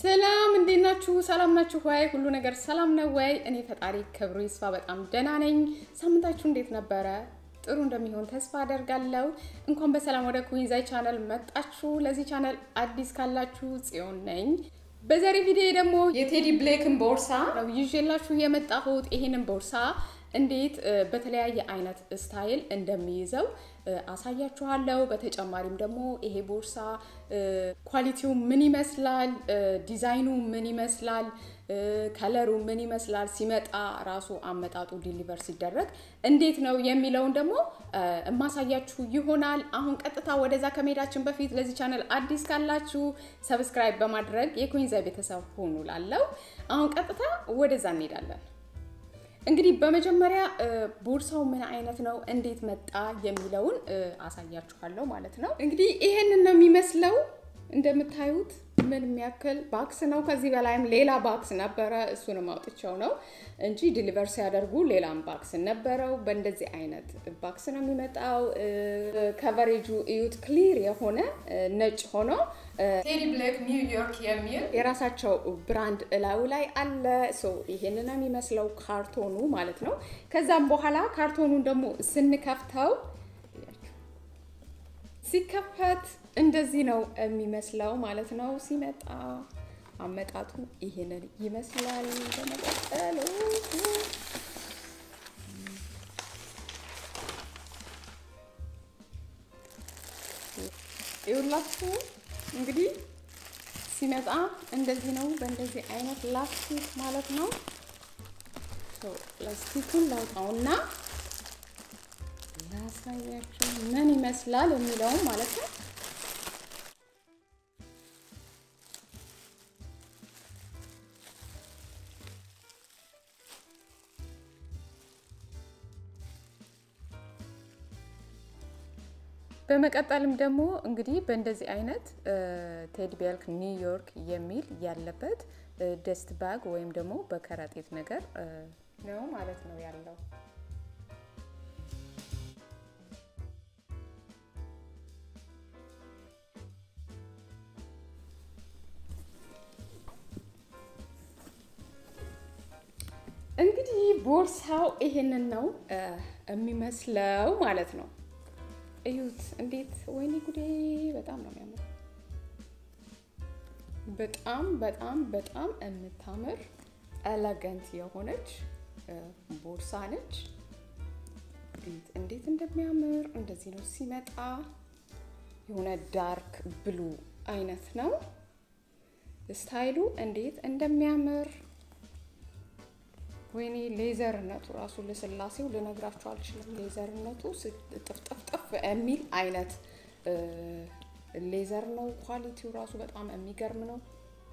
ሰላም እንዴት ናችሁ? ሰላም ናችሁ ወይ? ሁሉ ነገር ሰላም ነው ወይ? እኔ ፈጣሪ ክብሩ ይስፋ በጣም ደህና ነኝ። ሳምንታችሁ እንዴት ነበረ? ጥሩ እንደሚሆን ተስፋ አደርጋለሁ። እንኳን በሰላም ወደ ኩዊንዛይ ቻናል መጣችሁ። ለዚህ ቻናል አዲስ ካላችሁ ጽዮን ነኝ። በዛሬ ቪዲዮ ደግሞ የቴዲ ብሌክን ቦርሳ ነው ይዤላችሁ የመጣሁት። ይሄንን ቦርሳ እንዴት በተለያየ አይነት ስታይል እንደሚይዘው አሳያችኋለሁ። በተጨማሪም ደግሞ ይሄ ቦርሳ ኳሊቲው ምን ይመስላል፣ ዲዛይኑ ምን ይመስላል፣ ከለሩ ምን ይመስላል፣ ሲመጣ ራሱ አመጣጡ ዲሊቨር ሲደረግ እንዴት ነው የሚለውን ደግሞ እማሳያችሁ ይሆናል። አሁን ቀጥታ ወደዛ ከመሄዳችን በፊት ለዚህ ቻናል አዲስ ካላችሁ ሰብስክራይብ በማድረግ የኩዊንዛይ ቤተሰብ ሆኑ ላለው አሁን ቀጥታ ወደዛ እንሄዳለን። እንግዲህ በመጀመሪያ ቦርሳው ምን አይነት ነው፣ እንዴት መጣ የሚለውን አሳያችኋለሁ ማለት ነው። እንግዲህ ይሄንን ነው የሚመስለው እንደምታዩት ምን የሚያክል ባክስ ነው። ከዚህ በላይም ሌላ ባክስ ነበረ፣ እሱንም አውጥቸው ነው እንጂ ዲሊቨር ሲያደርጉ ሌላም ባክስ ነበረው። በእንደዚህ አይነት ባክስ ነው የሚመጣው። ከቨሬጁ እዩት፣ ክሊር የሆነ ነጭ ሆኖ ቴዲ ብሌክ ኒውዮርክ የሚል የራሳቸው ብራንድ እላዩ ላይ አለ። ይሄን ነው የሚመስለው ካርቶኑ ማለት ነው። ከዛም በኋላ ካርቶኑን ደግሞ ስንከፍተው ሲከፈት እንደዚህ ነው የሚመስለው ማለት ነው። ሲመጣ አመጣጡ ይሄንን ይመስላል። በመቀጠል ይኸውላችሁ እንግዲህ ሲመጣ እንደዚህ ነው። በእንደዚህ አይነት ላስቲክ ማለት ነው። ላስቲኩን ላውጣውና ላሳያችሁ ምን ይመስላል የሚለውም ማለት ነው። በመቀጠልም ደግሞ እንግዲህ በእንደዚህ አይነት ቴዲ ቤልክ ኒውዮርክ የሚል ያለበት ደስት ባግ ወይም ደግሞ በከረጢት ነገር ነው ማለት ነው ያለው። እንግዲህ ቦርሳው ይሄንን ነው የሚመስለው ማለት ነው። እዩት እንዴት! ወይኔ ጉዴ! በጣም ነው የሚያምር። በጣም በጣም በጣም የምታምር ኤለገንት የሆነች ቦርሳ ነች። እንዴት እንደሚያምር እንደዚህ ነው ሲመጣ። የሆነ ዳርክ ብሉ አይነት ነው ስታይሉ፣ እንዴት እንደሚያምር ወይኔ ሌዘርነቱ ራሱ ልስላሴው ልነግራችሁ አልችልም። ሌዘርነቱ ጥፍጥፍጥፍ የሚል አይነት ሌዘር ነው። ኳሊቲው ራሱ በጣም የሚገርም ነው።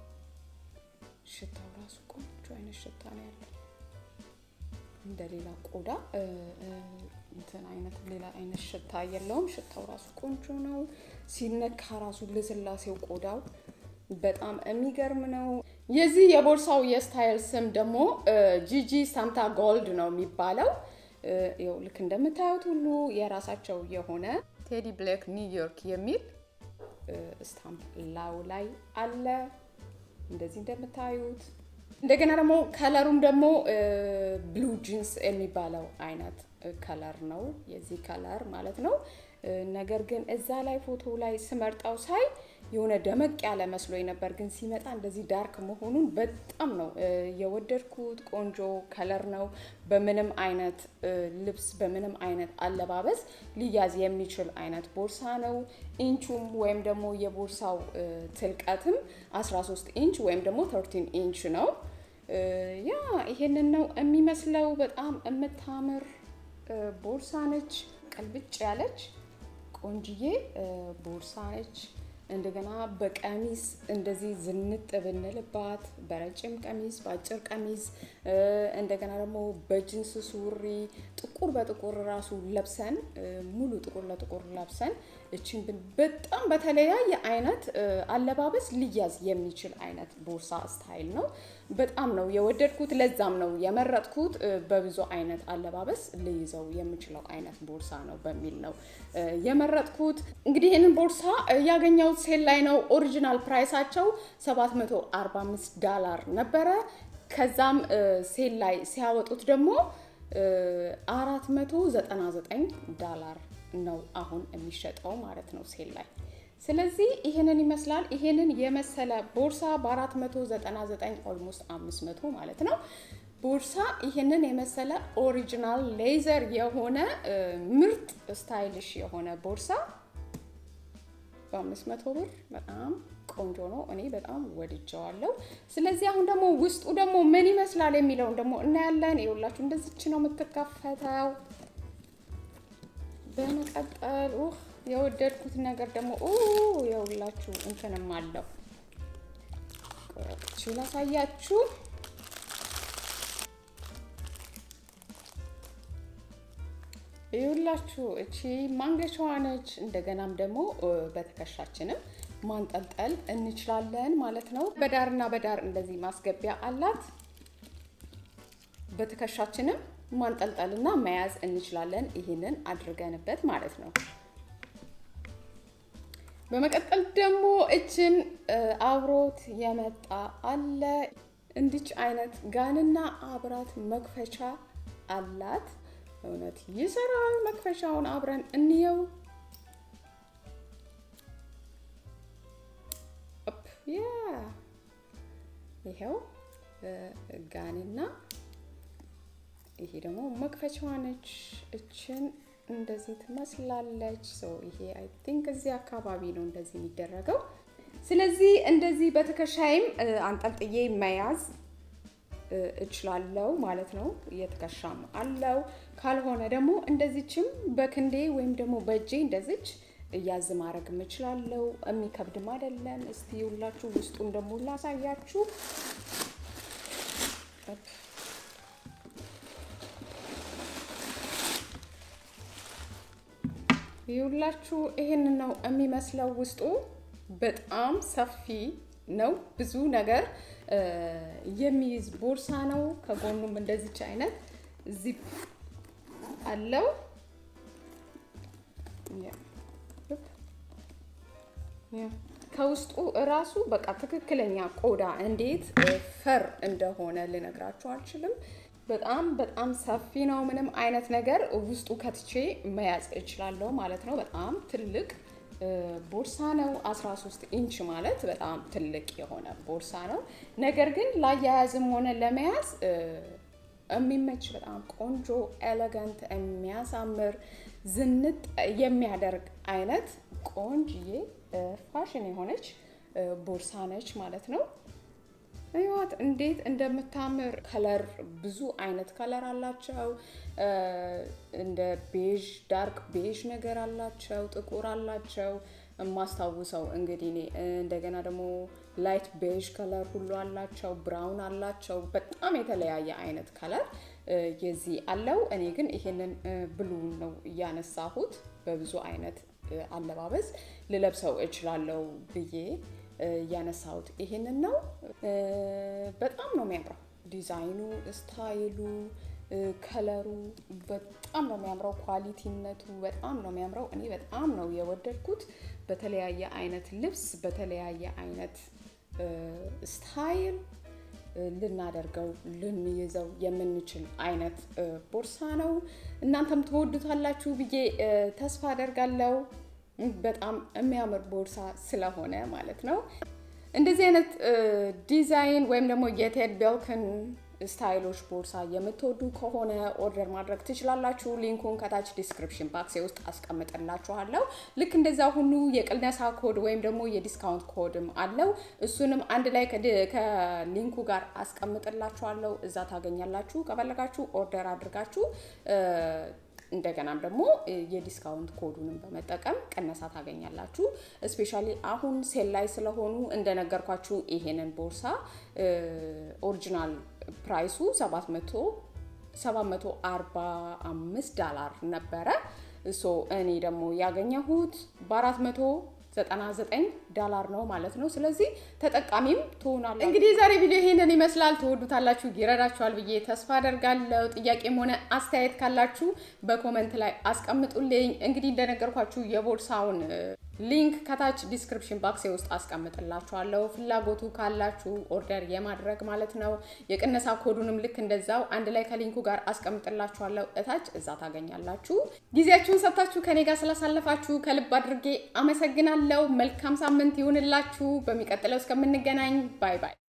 ሽታው ራሱ ቆንጆ አይነት ሽታ ነው ያለው። እንደ ሌላ ቆዳ እንትን አይነት ሌላ አይነት ሽታ የለውም። ሽታው ራሱ ቆንጆ ነው። ሲነካ ራሱ ልስላሴው ቆዳው በጣም የሚገርም ነው። የዚህ የቦርሳው የስታይል ስም ደግሞ ጂጂ ሳምታ ጎልድ ነው የሚባለው። ይኸው ልክ እንደምታዩት ሁሉ የራሳቸው የሆነ ቴዲ ብሌክ ኒውዮርክ የሚል ስታምፕ ላዩ ላይ አለ። እንደዚህ እንደምታዩት እንደገና ደግሞ ከለሩም ደግሞ ብሉ ጂንስ የሚባለው አይነት ከለር ነው የዚህ ከለር ማለት ነው። ነገር ግን እዛ ላይ ፎቶ ላይ ስመርጠው ሳይ የሆነ ደመቅ ያለ መስሎኝ ነበር፣ ግን ሲመጣ እንደዚህ ዳርክ መሆኑን በጣም ነው የወደድኩት። ቆንጆ ከለር ነው። በምንም አይነት ልብስ በምንም አይነት አለባበስ ሊያዝ የሚችል አይነት ቦርሳ ነው። ኢንቹም ወይም ደግሞ የቦርሳው ትልቀትም 13 ኢንች ወይም ደግሞ 13 ኢንች ነው። ያ ይሄንን ነው የሚመስለው። በጣም የምታምር ቦርሳ ነች። ቀልብጭ ያለች ቆንጅዬ ቦርሳ ነች። እንደገና በቀሚስ እንደዚህ ዝንጥ ብንልባት በረጅም ቀሚስ፣ በአጭር ቀሚስ እንደገና ደግሞ በጅንስ ሱሪ ጥቁር በጥቁር ራሱ ለብሰን ሙሉ ጥቁር ለጥቁር ለብሰን እችን ብን በጣም በተለያየ አይነት አለባበስ ሊያዝ የሚችል አይነት ቦርሳ ስታይል ነው። በጣም ነው የወደድኩት። ለዛም ነው የመረጥኩት። በብዙ አይነት አለባበስ ልይዘው የምችለው አይነት ቦርሳ ነው በሚል ነው የመረጥኩት። እንግዲህ ይህንን ቦርሳ ያገኘሁት ሴል ላይ ነው። ኦሪጂናል ፕራይሳቸው 745 ዳላር ነበረ። ከዛም ሴል ላይ ሲያወጡት ደግሞ 499 ዳላር ነው አሁን የሚሸጠው ማለት ነው ሴል ላይ። ስለዚህ ይህንን ይመስላል። ይህንን የመሰለ ቦርሳ በ499 ኦልሞስት 500 ማለት ነው ቦርሳ ይህንን የመሰለ ኦሪጂናል ሌዘር የሆነ ምርጥ ስታይሊሽ የሆነ ቦርሳ በአምስት መቶ ብር በጣም ቆንጆ ነው። እኔ በጣም ወድጀዋለሁ። ስለዚህ አሁን ደግሞ ውስጡ ደግሞ ምን ይመስላል የሚለውን ደግሞ እናያለን። ይኸውላችሁ እንደዚች ነው የምትከፈተው። በመቀጠል የወደድኩት ነገር ደግሞ የሁላችሁ እንትንም አለው ላሳያችሁ ይኸውላችሁ እቺ ማንገቻዋ ነች። እንደገናም ደግሞ በትከሻችንም ማንጠልጠል እንችላለን ማለት ነው። በዳርና በዳር እንደዚህ ማስገቢያ አላት። በትከሻችንም ማንጠልጠልና መያዝ እንችላለን። ይህንን አድርገንበት ማለት ነው። በመቀጠል ደግሞ እችን አብሮት የመጣ አለ። እንዲች አይነት ጋንና አብራት መክፈቻ አላት። እውነት ይሰራል። መክፈቻውን አብረን እንየው። ይኸው ጋንና ይሄ ደግሞ መክፈቻዋ ነች። እችን እንደዚህ ትመስላለች። ይሄ አይ ቲንክ እዚህ አካባቢ ነው እንደዚህ የሚደረገው። ስለዚህ እንደዚህ በትከሻይም አንጠልጥዬ መያዝ እችላለው ማለት ነው። የትከሻም አለው። ካልሆነ ደግሞ እንደዚችም በክንዴ ወይም ደግሞ በእጄ እንደዚች እያዝ ማድረግ እችላለው። የሚከብድም አይደለም። እስቲ ሁላችሁ ውስጡን ደግሞ ላሳያችሁ። ይሁላችሁ ይህን ነው የሚመስለው። ውስጡ በጣም ሰፊ ነው። ብዙ ነገር የሚይዝ ቦርሳ ነው። ከጎኑም እንደዚች አይነት ዚፕ አለው። ከውስጡ እራሱ በቃ ትክክለኛ ቆዳ እንዴት ፈር እንደሆነ ልነግራችሁ አልችልም። በጣም በጣም ሰፊ ነው። ምንም አይነት ነገር ውስጡ ከትቼ መያዝ እችላለሁ ማለት ነው። በጣም ትልቅ ቦርሳ ነው። 13 ኢንች ማለት በጣም ትልቅ የሆነ ቦርሳ ነው። ነገር ግን ላያያዝም ሆነ ለመያዝ የሚመች በጣም ቆንጆ ኤሌጋንት፣ የሚያሳምር ዝንጥ የሚያደርግ አይነት ቆንጅዬ ፋሽን የሆነች ቦርሳ ነች ማለት ነው። ህይወት እንዴት እንደምታምር ከለር ብዙ አይነት ከለር አላቸው። እንደ ቤዥ ዳርክ ቤዥ ነገር አላቸው፣ ጥቁር አላቸው። የማስታውሰው እንግዲህ እኔ እንደገና ደግሞ ላይት ቤዥ ከለር ሁሉ አላቸው፣ ብራውን አላቸው። በጣም የተለያየ አይነት ከለር የዚህ አለው። እኔ ግን ይሄንን ብሉ ነው እያነሳሁት በብዙ አይነት አለባበስ ልለብሰው እችላለሁ ብዬ ያነሳሁት ይሄንን ነው። በጣም ነው የሚያምረው ዲዛይኑ፣ ስታይሉ፣ ከለሩ በጣም ነው የሚያምረው። ኳሊቲነቱ በጣም ነው የሚያምረው። እኔ በጣም ነው የወደድኩት። በተለያየ አይነት ልብስ፣ በተለያየ አይነት ስታይል ልናደርገው ልንይዘው የምንችል አይነት ቦርሳ ነው። እናንተም ትወዱታላችሁ ብዬ ተስፋ አደርጋለሁ። በጣም የሚያምር ቦርሳ ስለሆነ ማለት ነው። እንደዚህ አይነት ዲዛይን ወይም ደግሞ የቴድ ቤልክን ስታይሎች ቦርሳ የምትወዱ ከሆነ ኦርደር ማድረግ ትችላላችሁ። ሊንኩን ከታች ዲስክሪፕሽን ባክሴ ውስጥ አስቀምጥላችኋለሁ። ልክ እንደዛ ሁሉ የቅነሳ ኮድ ወይም ደግሞ የዲስካውንት ኮድም አለው። እሱንም አንድ ላይ ከሊንኩ ጋር አስቀምጥላችኋለሁ። እዛ ታገኛላችሁ። ከፈለጋችሁ ኦርደር አድርጋችሁ እንደገናም ደግሞ የዲስካውንት ኮዱንም በመጠቀም ቅነሳ ታገኛላችሁ። እስፔሻሊ አሁን ሴል ላይ ስለሆኑ እንደነገርኳችሁ ይሄንን ቦርሳ ኦሪጂናል ፕራይሱ 745 ዳላር ነበረ። ሶ እኔ ደግሞ ያገኘሁት በ400 99 ዳላር ነው ማለት ነው። ስለዚህ ተጠቃሚም ትሆናላችሁ። እንግዲህ የዛሬ ቪዲዮ ይሄንን ይመስላል። ትወዱታላችሁ፣ ይረዳችኋል ብዬ ተስፋ አደርጋለሁ። ጥያቄም ሆነ አስተያየት ካላችሁ በኮመንት ላይ አስቀምጡልኝ። እንግዲህ እንደነገርኳችሁ የቦርሳውን ሊንክ ከታች ዲስክሪፕሽን ባክስ ውስጥ አስቀምጥላችኋለሁ። ፍላጎቱ ካላችሁ ኦርደር የማድረግ ማለት ነው። የቅነሳ ኮዱንም ልክ እንደዛው አንድ ላይ ከሊንኩ ጋር አስቀምጥላችኋለሁ እታች፣ እዛ ታገኛላችሁ። ጊዜያችሁን ሰጥታችሁ ከኔ ጋር ስላሳለፋችሁ ከልብ አድርጌ አመሰግናለሁ። መልካም ሳምንት ይሁንላችሁ። በሚቀጥለው እስከምንገናኝ ባይ ባይ።